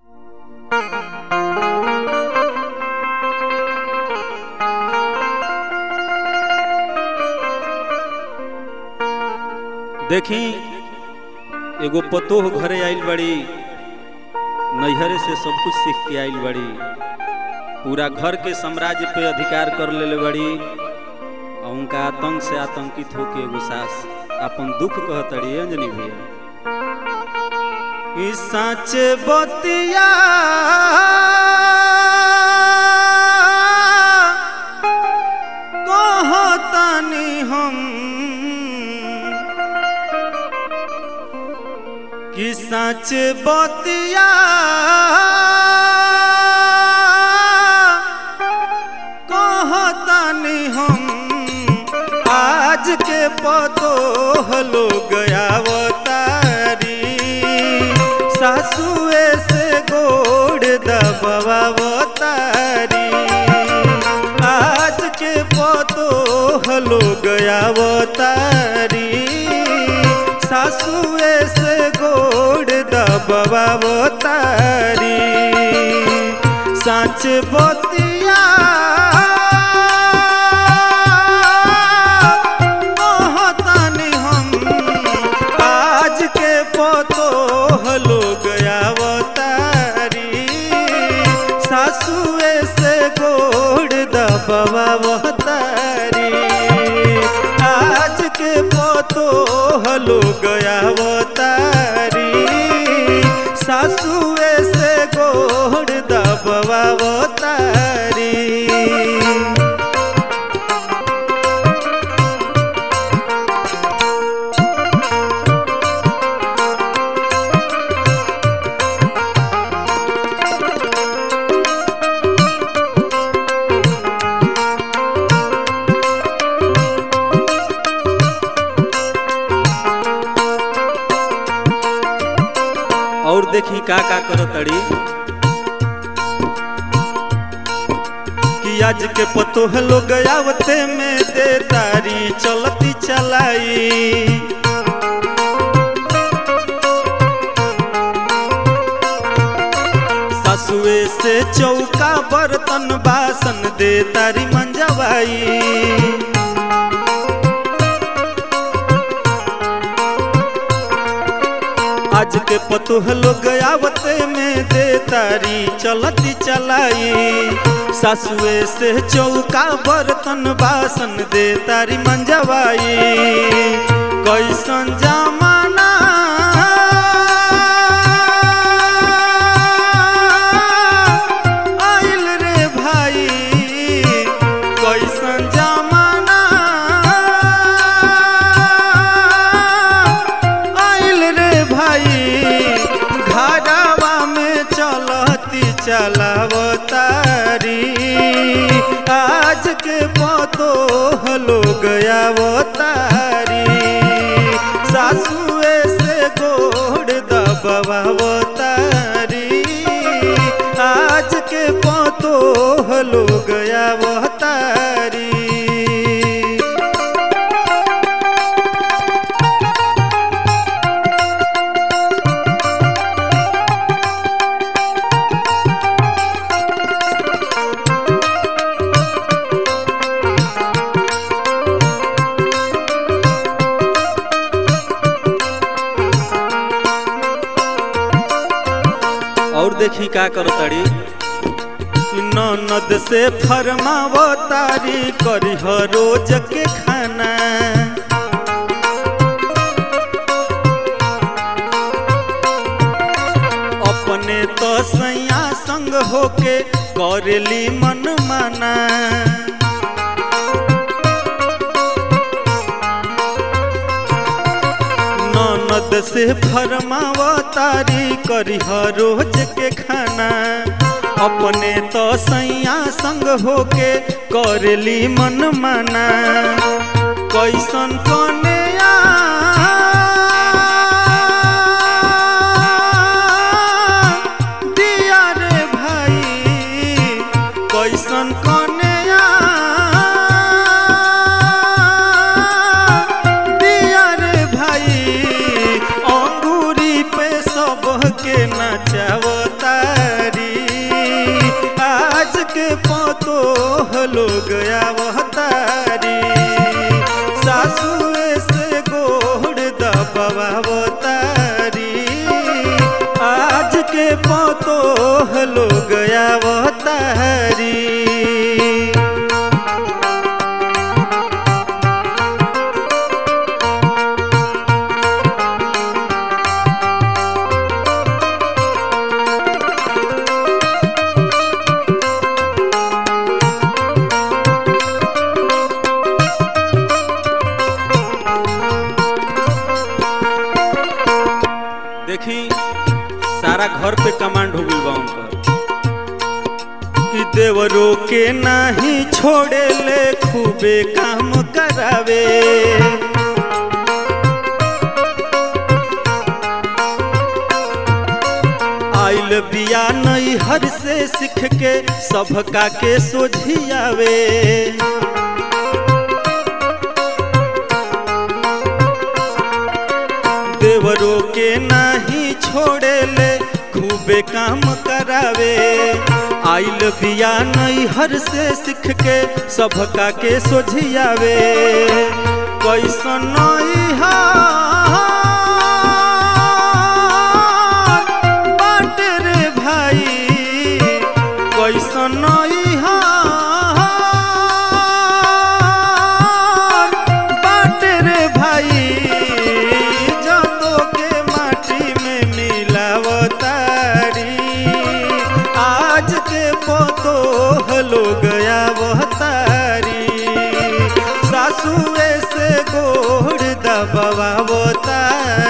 देखी एगो पतोह घरे आइल बड़ी नैहरे से सब कुछ सीख के आइल बड़ी पूरा घर के साम्राज्य पे अधिकार कर लेले बड़ी और उनका आतंक से आतंकित होके एगो सास अपन दुख कहतड़ी अंजनी भैया ई सच बतिया कहतनी हम कि सच बतिया कहतनी हम आज के पतो हलो गयावतारी सासुए से गोड़ दबावतारी आज के पतो हलो गयावतारी सासुए से गोड़ दबावतारी सच बतिया कहतनी हम आज के पतो हलो गयावतारी सासुए से गोड़ दबावतारी आज के पतो हलो गयावतारी सासुए से गोड़ दबावतारी और देखी का का करतड़ी कि आज के पतो है लोग आवते में दे तारी चलती चलाई सासुए से चौका बर्तन बासन दे तारी मंजवाई आज के पतोह लोग आवते में दे तारी चलती चलाई सासुए से चौका बर्तन बासन दे तारी मंजवाई कैसन जमाना आइल रे भाई कैसन जमाना आइल रे भाई घरवा में चलती चलावतारी आज के पतो हलो गयावतारी सासुए से गोड़ दबावतारी आज के पतो हलो गयावतारी और देखी का करतड़ी ननद से फरमावतारी करी रोज के खाना अपने तो सैया संग होके करेली मन माना ननद से फरमावतारी करी रोज के खाना अपने तो सैया संग होके करली मन माना कैसन कने दिया रे भाई कैसन कने दिया रे भाई अंगूरी पे सबके नचावता लोग आवतारी सासुए से गोड़ दबावतारी आज के पतो लोग आवतारी देखी सारा घर पे कमांड हो गई बा उनकर कि देवरो के नाही छोड़े ले खूबे काम करावे आइल बिया नई हर से सीख के सबका के सोझियावे देवरो के नाही छोड़े ले खूबे काम करावे आइल बिया नई हर से सीख के सबका के सोझियावे कैसन बाट रे भाई कैसन बाट रे भाई जतो के माटी में मिलावतारी आज के पोतो हलो गया वहतारी सासुए से गोड़ दबावतारी